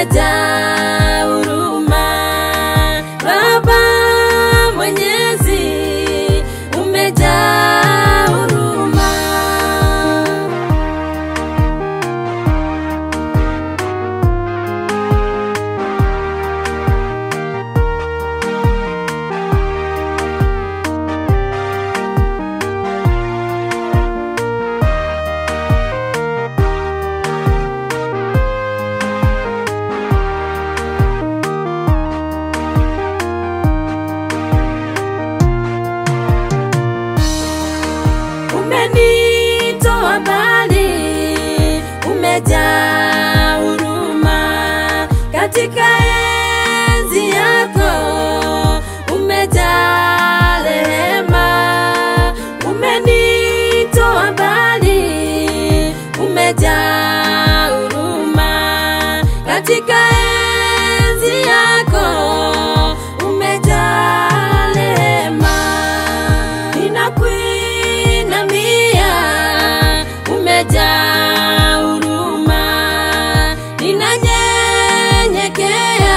umejaa huruma. Baba Mwenyezi, umejaa huruma. umenitoa mbali, umejaa huruma katika enzi yako, umejaa rehema, umenitoa mbali, umejaa huruma katika enzi yako, umejaa rehema, ninakuinamia, umejaa huruma, ninanyenyekea,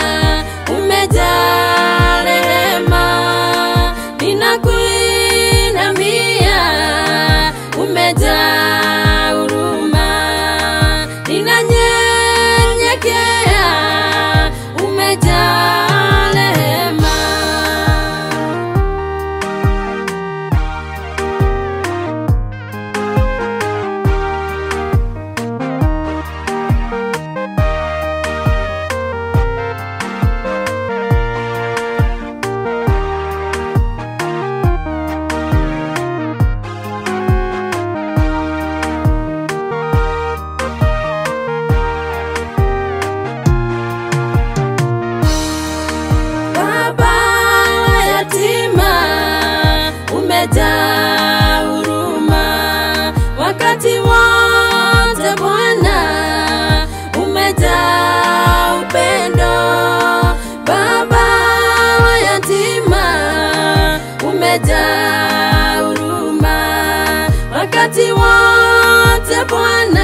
umejaa rehema, ninakuinamia, umejaa huruma, ninanyenyekea, umejaa rehema. Baba yatima, umejaa huruma wakati wote Bwana, umejaa upendo. Baba yatima, umejaa huruma wakati wote Bwana